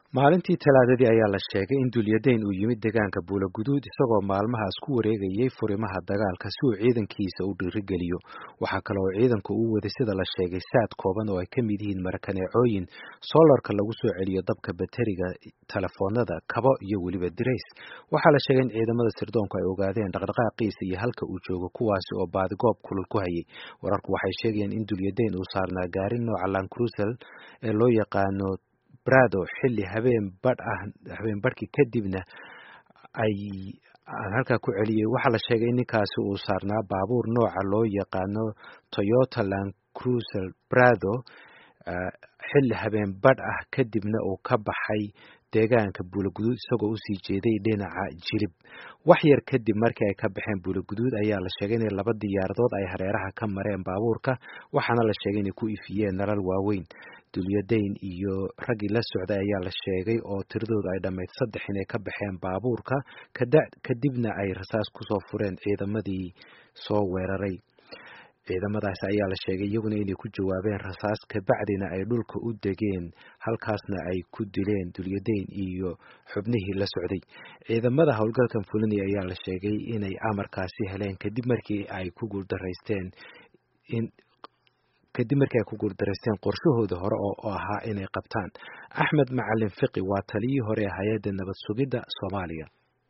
maalintii talaadadii ayaa la sheegay in dulyadayn uu yimid deegaanka buulaguduud isagoo maalmahaas ku wareegayay furimaha dagaalka si uu ciidankiisa u dhiirigeliyo waxaa kale oo ciidanku uu waday sida la sheegay saad kooban oo ay ka mid yihiin marakaneecooyin soolarka lagu soo celiyo dabka bateriga telefoonada kabo iyo weliba dirays waxaa la sheegay in ciidamada sirdoonku ay ogaadeen dhaqdhaqaaqiisa iyo halka uu joogo kuwaasi oo baadigoob kulul ku hayay wararku waxay sheegayeen in dulyadayn uu saarnaa gaarin nooca lancruisel ee loo yaqaano brado xilli habeen badh ah habeen badhkii kadibna ay aan halkaa ku celiyey waxaa la sheegay in ninkaasi uu saarnaa baabuur nooca loo yaqaano toyota land cruisel brado xilli habeen badh ah kadibna uu ka baxay deegaanka buulaguduud isagoo usii jeeday dhinaca jilib wax yar kadib markii ay ka baxeen buulaguduud ayaa la sheegay in laba diyaaradood ay hareeraha ka mareen baabuurka waxaana la sheegay inay ku ifiyeen nalal waaweyn dulyadayn iyo raggii la socday ayaa la sheegay oo tiradoodu ay dhammayd saddex inay ka baxeen baabuurka kadibna ay rasaas kusoo fureen ciidamadii soo weeraray ciidamadaasi ayaa la sheegay iyaguna inay ku jawaabeen rasaas kabacdina ay dhulka u degeen halkaasna ay ku dileen dulyadayn iyo xubnihii la socday ciidamada howlgalkan fulinaya ayaa la sheegay inay amarkaasi heleen kadib markii ay ku guuldaraysteen in kadib markii ay ku guuldaraysteen qorshahooda hore oo ahaa inay qabtaan axmed macalin fiqi waa taliyii hore ee hay-adda nabad sugidda soomaaliya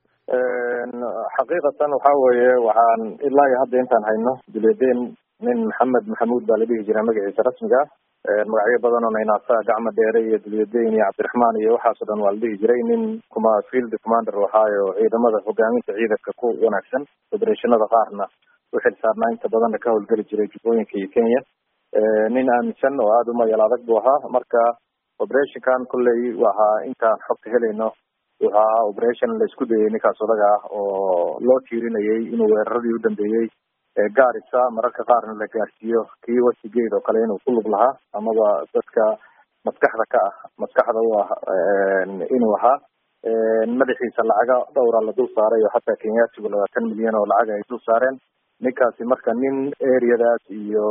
xaqiiqatan waxa weeye waxaan ilaa iyo hadda intaan hayno dulyadayn nin maxamed maxamuud baa la dhihi jiraa magaciisa rasmiga ah magacyo badan oo naynaasa gacma dheere iyo dulyadayn iyo cabdiraxmaan iyo waxaas o dhan waa la dhihi jiray nin kuma field commander waxaayo ciidamada hogaaminta ciidanka ku wanaagsan federationada qaarna u xil saarnaa inta badanna ka howlgeli jiray jubbooyinka iyo kenya nin aaminsan oo aada u mayal adag buu ahaa marka operationkan kolley waxaa intaan xogta helayno waxaa operation la isku dayay ninkaas odaga ah oo loo tiirinayay inuu weeraradii u dambeeyey gaarisa mararka qaarna la gaarsiiyo kii wasigeed oo kale inuu ku lug lahaa amaba dadka maskaxda ka ah maskaxda u ah inuu ahaa madaxiisa lacaga dhowra la dul saaray oo xataa kenyaatigu labaatan milyan oo lacag ay dul saareen ninkaasi marka nin areadaas iyo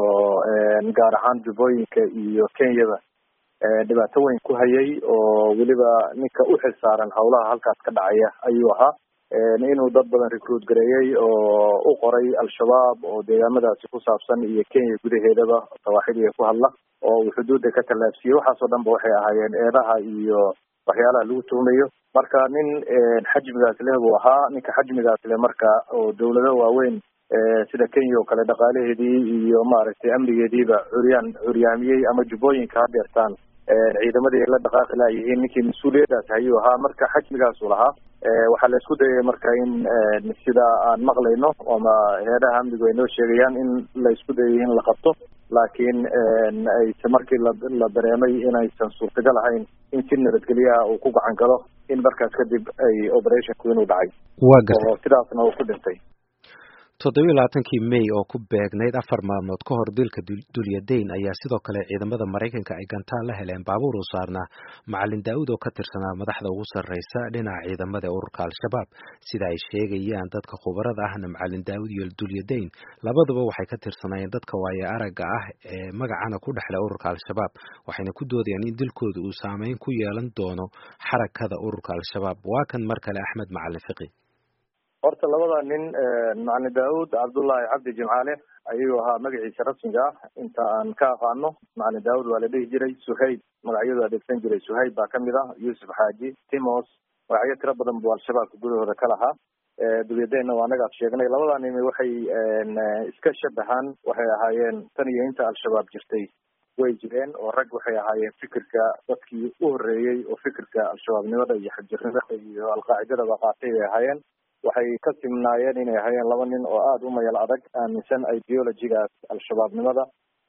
gaar ahaan jubbooyinka iyo kenyada dhibaato weyn ku hayay oo weliba ninka u xil saaran howlaha halkaas ka dhacaya ayuu ahaa inuu dad badan recruit gareeyey oo u qoray al-shabaab oo deegaamadaasi ku saabsan iyo kenya gudaheedaba sawaaxiliga ku hadla oo uu xuduudda ka tallaabsiyey waxaas oo dhan ba waxay ahaayeen eedaha iyo waxyaalaha lagu tuhumayo marka nin xajmigaas leh buu ahaa ninka xajmigaas leh marka oo dawlado waaweyn sida kenya oo kale dhaqaalaheedii iyo maaragtay amnigeediiba curyaan curyaamiyey ama jubbooyinka ha deertaan ciidamadii ay la dhaqaaqi laayihiin ninkii mas-uuliyaddaas ayuu ahaa marka xajmigaasuu lahaa waxaa la isku dayay marka in sida aan maqlayno ama heedaha amnigu ay noo sheegayaan in la isku dayay in la qabto laakiin ayse markii la la dareemay inaysan suurtagal ahayn in si nabadgelyaha uu ku gacan galo in markaas kadib ay operationku inuu dhacay waa gartay oo sidaasna uu ku dhintay toddobiyo labaatankii may oo ku beegnayd afar maalmood ka hor dilka dulyadayn ayaa sidoo kale ciidamada maraykanka ay gantaal la heleen baabuur uu saarnaa macalin daa'uud oo ka tirsanaa madaxda ugu sarreysa dhinaca ciidamada ee ururka al-shabaab sida ay sheegayaan dadka khubarada ahna macalin daa'uud iyo dulyadayn labaduba waxay ka tirsanaayeen dadka waaye aragga ah ee magacana ku dhexle ururka al-shabaab waxayna ku doodayaan in dilkooda uu saameyn ku yeelan doono xarakada ururka al-shabaab waa kan mar kale axmed macalin fiqi horta labada nin macalin daawud cabdullaahi cabdi jimcaale ayuu ahaa magaciisa rasmiga ah inta aan ka aqaano macalin daawud waa la dhihi jiray suhayb magacyadu adeegsan jiray suhayb baa kamid ah yuusuf xaaji timos magacyo tiro badan buu al-shabaabka gudahooda ka lahaa dulyadaynna waa anaga ad sheegnay labada nimi waxay iska shabahaan waxay ahaayeen tan iyo inta al-shabaab jirtay way jireen oo rag waxay ahaayeen fikirka dadkii u horreeyey oo fikirka al-shabaabnimada iyo xagjirnimada iyo alqaacidadaba qaatay bay ahaayeen waxay ka simnaayeen inay ahaayeen laba nin oo aada u mayal adag aaminsan ideologigaas al-shabaabnimada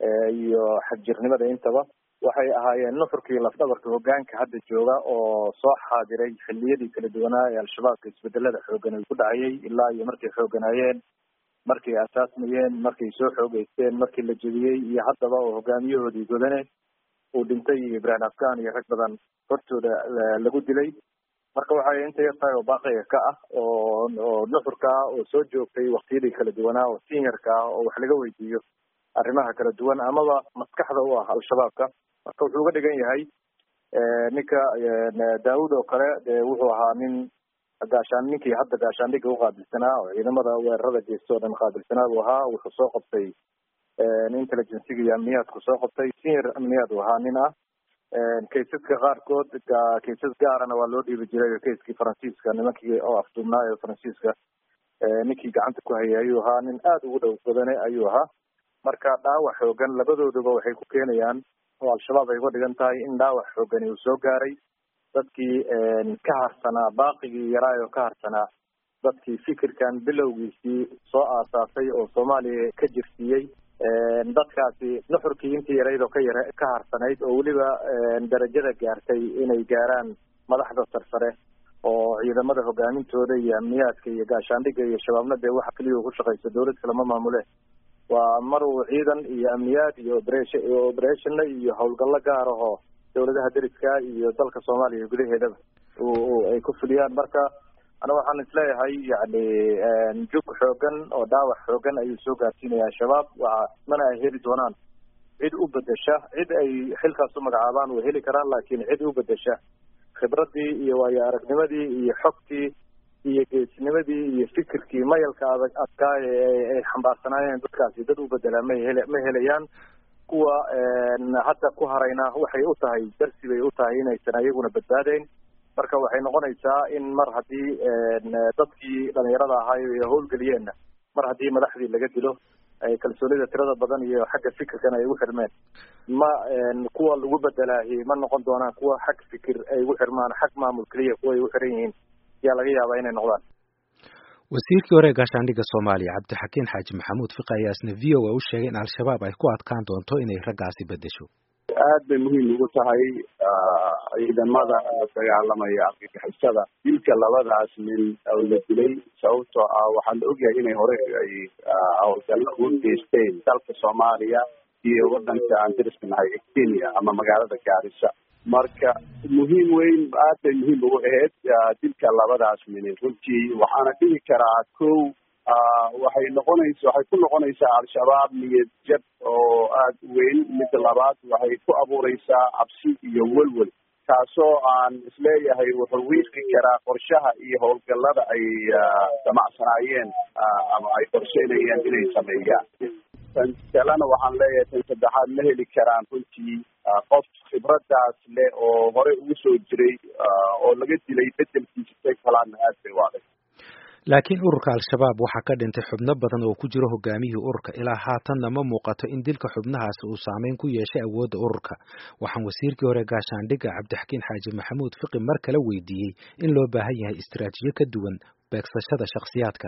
iyo xagjirnimada intaba waxay ahaayeen nuxurkii lafdhabarka hogaanka hadda jooga oo soo xaadiray xilliyadii kala duwanaa ee al-shabaabka isbedelada xoogan ay ku dhacayay ilaa iyo markay xooganaayeen markay asaasmayeen markay soo xoogeysteen markii la jebiyey iyo haddaba oo hogaamiyahoodii godane uu dhintay iyo ibrahim afghan iyo rag badan hortooda lagu dilay marka waxay inta yar tahay oo baaqiga ka ah oo oo nuxurka ah oo soo joogtay waktiyadii kala duwanaa oo seniorka ah oo wax laga weydiiyo arrimaha kala duwan amaba maskaxda u ah al-shabaabka marka wuxuu uga dhigan yahay ninka daawud oo kale de wuxuu ahaa nin gaashaan ninkii hadda gaashaandhiga uqaabilsanaa oo ciidamada weerarada geysta oo dhan qaabilsanaa buu ahaa wuxuu soo qabtay intelligenciga iyo amniyaadku soo qabtay senior amniyaad uu ahaa nin ah kaysaska qaarkood kaysas gaarana waa loo dhiibi jiray kayskii faransiiska nimankii oo afduubnaa ee faransiiska ninkii gacanta ku hayay ayuu ahaa nin aada ugu dhow badane ayuu ahaa marka dhaawac xoogan labadooduba waxay ku keenayaan oo al-shabaab ay uga dhigan tahay in dhaawac xoogani uu soo gaaray dadkii ka harsanaa baaqigii yaraa oo ka harsanaa dadkii fikirkan bilowgiisii soo aasaasay oo soomaaliya ka jirsiiyey dadkaasi nuxurkii intii yarayd oo ka yara ka harsanayd oo weliba darajada gaartay inay gaaraan madaxda sarsare oo ciidamada hogaamintooda iyo amniyaadka iyo gaashaandhiga iyo shabaabna dee waxa keliya ku shaqaysa dawlad kalama maamule waa mar uu ciidan iyo amniyaad iyo operation operationna iyo howlgallo gaar ahoo dawladaha deriska iyo dalka soomaaliya gudaheedaba ay ku fuliyaan marka ana waxaan isleeyahay yani jug xoogan oo dhaawac xoogan ayuu soo gaarsiinaya al-shabaab waa mana ay heli doonaan cid u bedesha cid ay xilkaas u magacaabaan way heli karaan laakiin cid u bedesha khibradii iyo waayo aragnimadii iyo xogtii iyo geesnimadii iyo fikirkii mayalka adag adkaay ay xambaarsanaayeen dadkaasi dad u bedelaa ma hele ma helayaan kuwa hadda ku harayna waxay u tahay darsi bay u tahay inaysan ayaguna badbaadayn marka waxay noqonaysaa in mar haddii dadkii dhalinyarada ahaay ay howlgeliyeenna mar haddii madaxdii laga dilo kalsoonida tirada badan iyo xagga fikirkana ay ugu xirmeen ma kuwa lagu bedelaahi ma noqon doonaan kuwa xag fikir ay ugu xirmaan xag maamul keliya kuwa ay ugu xiran yihiin yaa laga yaabaa inay noqdaan wasiirkii hore ee gaashaandhigga soomaaliya cabdixakiin xaaji maxamuud fiqi ayaa isna v o a u sheegay in al-shabaab ay ku adkaan doonto inay raggaasi bedesho aad bay muhiim ugu tahay ciidamada la dagaalamaya argagixisada dilka labadaas nin oo la dilay sababtoo ah waxaa la ogyahay inay hore ay howlgallo ugu geysteen dalka soomaaliya iyo wadanka aan dariska nahay kenya ama magaalada gaarisa marka muhiim weyn aad bay muhiim ugu ahayd dilka labadaas nin runtii waxaana dhihi karaa ko waxay noqonaysa waxay ku noqonaysaa al-shabaab niyad jab oo aad u weyn midda labaad waxay ku abuureysaa cabsi iyo welwel kaasoo aan isleeyahay wuxuu wiiqi karaa qorshaha iyo howlgallada ay damacsanaayeen ama ay qorsheynayeen inay sameeyaan tan kalena waxaan leeyahay tan saddexaad ma heli karaan runtii qof khibradaas leh oo horey ugu soo jiray oo laga dilay bedelkiisa say kalaana aad bay u adag laakiin ururka al-shabaab waxaa ka dhintay xubno badan oo ku jiro hogaamiyihii ururka ilaa haatanna ma muuqato in dilka xubnahaasi uu saameyn ku yeeshay awoodda ururka waxaan wasiirkii hore gaashaandhigga cabdixakiin xaaji maxamuud fiqi mar kale weydiiyey in loo baahan yahay istaraatiijiyo ka duwan beegsashada shakhsiyaadka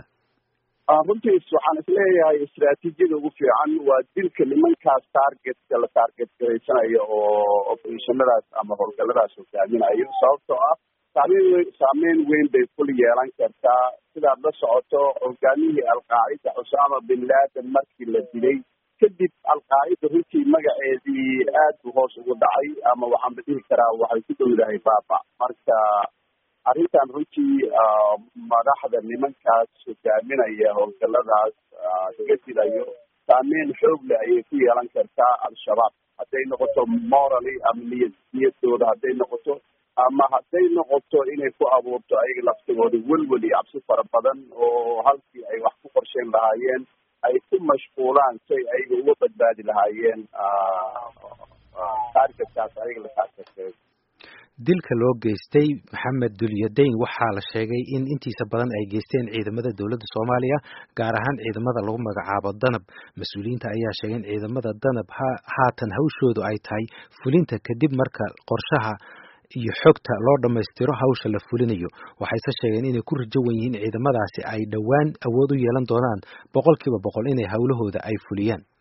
runtiis waxaan isleeyahay istraatiijiyada ugu fiican waa dilka nimankaas targetka la target garaysanayo oo operationadaas ama howlgalladaas hogaaminayo sababtoo ah saameyn weyn saameyn weyn bay kul yeelan kartaa sidaad la socoto hogaamiyihii alqaacida cusaama bin laden markii la dilay kadib alqaacida runtii magaceedii aad buu hoos ugu dhacay ama waxaan ba dhihi karaa waxay ku dhowdahay baaba marka arrintan runtii madaxda nimankaas hogaaminaya howlgalladaas laga dilayo saameyn xoog leh ayay ku yeelan kartaa al-shabaab hadday noqoto morally ama niyad niyadooda hadday noqoto ama hadday noqoto inay ku abuurto ayaga laftigooda welwel iyo cabsi fara badan oo halkii ay wax ku qorsheyn lahaayeen ay ku mashquulaan say ayaga uga badbaadi lahaayeen taargetkaas ayaga la taargetay dilka loo geystay maxamed dulyadayn waxaa la sheegay in intiisa badan ay geysteen ciidamada dowladda soomaaliya gaar ahaan ciidamada lagu magacaabo danab mas-uuliyiinta ayaa sheegay in ciidamada danab haatan hawshoodu ay tahay fulinta kadib marka qorshaha iyo xogta loo dhammaystiro hawsha la fulinayo waxayse sheegeen inay ku rajo wan yihiin ciidamadaasi ay dhowaan awood u yeelan doonaan boqolkiiba boqol inay howlahooda ay fuliyaan